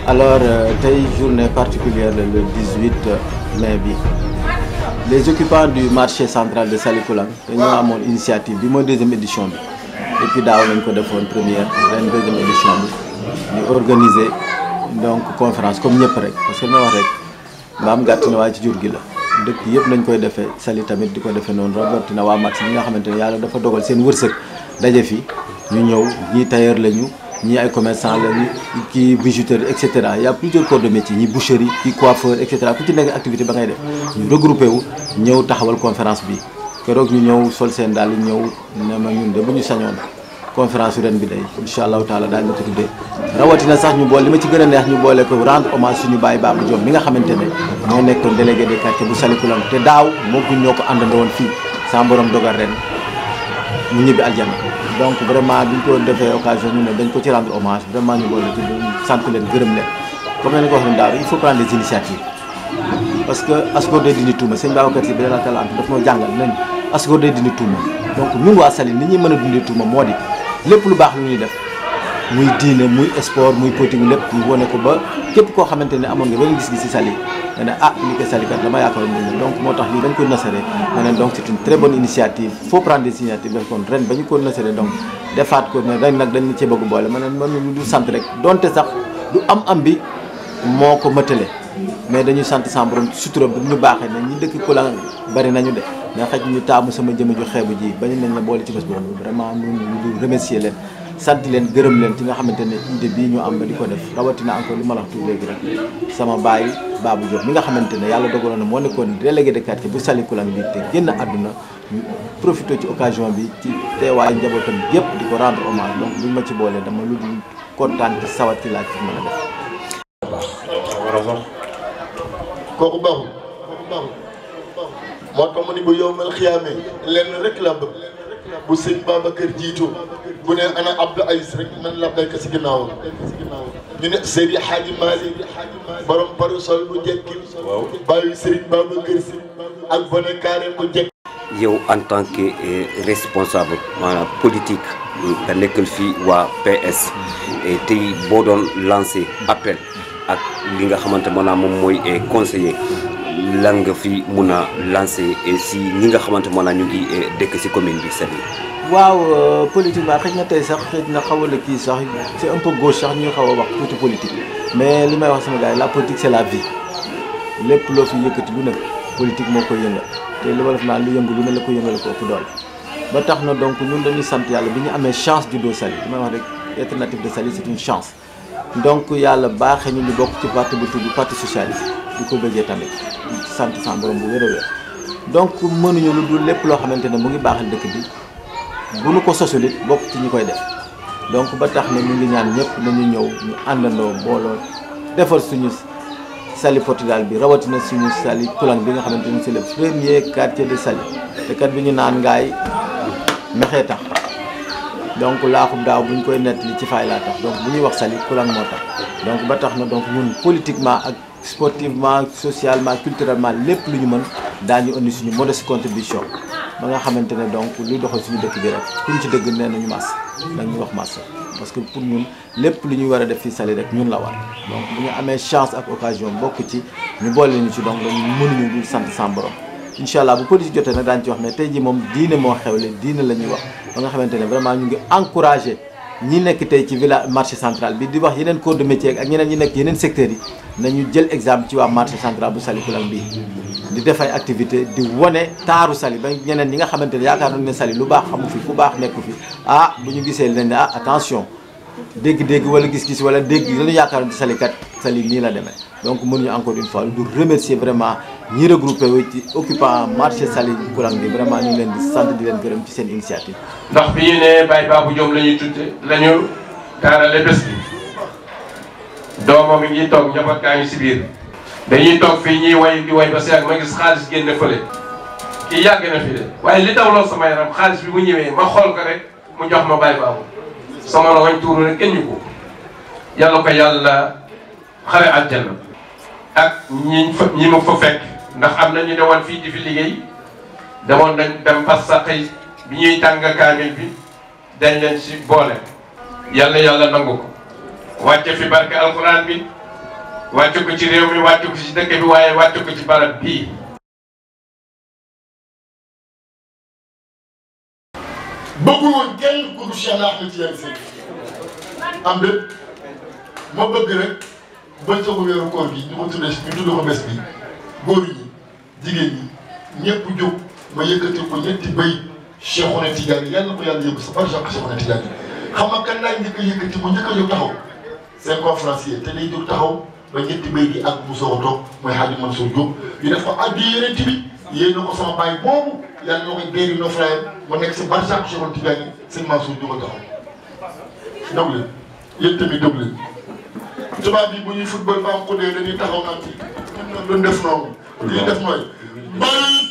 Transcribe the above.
alors tey journée particulière la le 18 mai bi les occupants du marché central de Salikoulang dañoo amoon initiative bi mooy deuxième édition bi depuis daaw lañ ko defoon première ren deuxième édition bi ñu organiser donc conférence comme ñëpp rek parce que li ma wax rek mbaam gàtt na waaye ci jur gi la dëkk yëpp nañ koy defee Saly tamit di ko defee noonu rawatina waa marché bi nga xamante ne yàlla dafa dogal seen wërsëg daje fi ñu ñëw ñii tailleur lañu ñii ay commerçant lañu kii bijouterie et cetera y a plusieurs corps de métier ñi boucherie kii coiffeur et cetera ku ci nekk activité ba ngay def ñu regroupé wu ñëw taxawal conférence bi keroog ñu ñëw sol seen daal di ñëw ne ma ñun de bu ñu sañoon conférence ren bi day incha allahu taala daañu ko tuddee rawatina sax ñu boole li ma ci gën a neex ñu boole ko rendre hommage suñu baay Babou Diop mi nga xamante ne moo nekkoon délégué de quartier bu Salikoulang te daaw moo ko ñoo ko àndandoo woon fii sa borom dogal ren mu ñibbi aljana donc vraiment bi ñu ko defee occasion ñu ne dañ ko ci rendre hommage vraiment ñu boole tudd sant leen gërëm leen comme ni ko wax ne daaw il faut prendre des initiatives parce que asgor day dindi tuuma sëñ Babacar Si bi dana tala am daf noo jàngal nañ asgor day dindi tuuma donc ñun waa Saly ni ñuy mën a dindi tuuma moo di lépp lu baax lu ñuy def muy diine muy sport muy politique lépp ñu wane ko ba képp koo xamante ne amoon nga benn gis-gis ci Saly nga ne ah li ko Saly kat dama yaakaaroon ne donc moo tax lii dañ koy nasaree ma ne donc c'est une très bonne initiative faut prendre des initiatives def kon ren ba ñu ko nasaree donc defaat ko ne ren nag dañ cee bëgg boole ma ne man lu du sant rek donte sax du am am bi moo ko mëtale mais dañuy sant sa borom sutura bu ñu baaxee ne ñi dëkk Koulang bari nañu de mais xëy ñu taamu sama jëmm ju xeebu ji bañu nañ la boole ci bés boobu vraiment ñu ñu remercier leen sant leen gërëm leen ci nga xamante ne idée bii ñu am ba di ko def rawatina encore li ma la wax tuuti léegi rek sama baay Babou Diop mi nga xamante ne yàlla dogaloon na moo nekkoon délégué de quartier bu Salikoulang bi te génn àdduna ñu profité ci occasion bi ci teewaayu njabootam yëpp di ko rendre hommage donc buñ ma ci boolee dama lu dul kontaan ci sawar ci laaj ci mën a def. kooku baaxul baaxul moo tax mu ni bu yowmal xiyaamee lenn rek la bëgg bu sëñ Babacar jiitu bu ne ana Abdou Aziz rek man la béykat si ginnaawam ñu ne Seydi Hadji Malick borom parasol bu njëkk bàyyi Serigne Babacar si ak bone carré bu njëkk yow en tant que responsable maanaam politique nga nekkal fii waa PS tey boo doon lancé appel ak li nga xamante maanaam moom mooy conseiller lan nga fi mun a lancé si ñi nga xamante maanaam ñu ngi dëkk si commune bi Saly. waaw politiquement xëy na tey sax xëy na xaw a la kii sax c'est un peu gauche sax ñu xaw a wax tuuti politique mais li may wax sama gars yi la politique c'est la vie lépp loo fi yëkkati lu nekk politique moo koy yëngal te li ma def naa lu yëngu lu ne la ko yëngal ko ëpp doole ba tax na donc ñun dañuy sant yàlla bi ñu amee chance juddoo Saly li may wax rek être natif de Saly c'est une chance donc yàlla baaxee ñu ñu bokk ci parti bu tudd parti socialiste di ko bëggee tamit sant sa borom bu wér a wér donc mënuñu lu dul lépp loo xamante ne mu ngi baaxal dëkk bi bu nu ko sosul it bokk ci ñi koy def donc ba tax na ñu ngi ñaan ñëpp nañu ñëw ñu àndandoo booloo defar suñu Saly Portudal bi rawatina suñu Salikoulang bi nga xamante ni c'est le premier quartier de Saly te kat bi ñu naan ngaay mexee tax donc laaxub daaw bu ñu koy nettali ci fay laa tax donc bu ñuy wax Salikoulang moo tax donc ba tax na donc ñun politiquement ak sportivement socialement culturellement lépp lu ñu mën daañu indi suñu modeste contribution ba nga xamante ne donc luy doxal suñu dëkk bi rek kuñ ci dëgg nee nañu màss nañu wax màss parce que pour ñun lépp lu ñuy war a def fii Saly rek ñun la war donc bu ñu amee chance ak occasion bokk ci ñu boole ñu ci donc dañu mënuñu dul sant sans borom incha allah bu politique jotee nag daañu ci wax mais tey jii moom diine moo xewle diine la ñuy wax ba nga xamante ne vraiment ñu ngi encouragé ñi nekk tey ci village marché central bi di wax yeneen corps de métier ak ñeneen ñi nekk yeneen secteurs yi nañu jël exemple ci waa marché central bu Salikoulang bii di def ay activité di wane taaru Saly ba ñeneen ñi nga xamante ne yaakaar nañu ne Saly lu baax xamu fi ku baax nekku fi ah bu ñu gisee leen ne ah attention dégg-dégg wala gis-gis wala dégg lañu yaakaaroon ci Saly kat Saly nii la demee donc mënuñu encore une fois du remercier vraiment ñi regroupé wu ci occupant marché Salikoulang bi vraiment ñu ngi leen di sant di leen gërëm ci seen initiative. ndax bi ñu nee Baye Babou Diop la ñuy tudde la ñu taarale bés bi doomam mi ngi toog njaboot gaa ngi si biir dañuy toog fii ñuy way di way ba si yàgg ma gis xaalis génne fële kii yàgg na fi de waaye li taw lool sama yaram xaalis bi bu ñëwee ma xool ko rek mu jox ma Baye Babou sama la wañ tuuru rek kenn ñu ko yàlla ko yàlla xare aljanna ak ñi fa ñi ma fa fekk ndax am na ñu demoon fii di fi liggéey demoon nañ dem pas sa xëy bi ñuy tàng kaamil bi dañ leen si boole yàlla yàlla nangu ko wàcce fi barke alquran bi wàcc ko ci réew mi wàcc ko ci dëkk bi waaye wàcc ko ci barab bii bëggul woon kenn ku dul Cheikh Ahmed Tidiane Seck am de ma bëgg rek bëccëgu weeru koor gi ñu ko tuddee ñu tuddee ko bés bi góor ñi jigéen ñi ñëpp jóg ma yëkkati ko ñetti béy Cheikhouna Tidiane yàlla ko yàlla yëngu sa barke Cheikhouna Tidiane xam nga kan laay njëkk a yëkkati mu njëkk a jóg taxaw seen conférencier te day jóg taxaw ba ñetti béy gi ak mu soog a toog mooy Hadji Mansour Diop ñu def ko addi yeneen bi yéen na ko sama baay boobu yàlla na koy déeri no frère ma nekk si barke Cheikhouna Tidiane sëñ Mansour Diop a taxaw déglu leen yéen tamit déglu leen tubaab bi bu ñuy football ba am ko dee dañuy taxaw naan ci ñun doon def noonu. lii def mooy.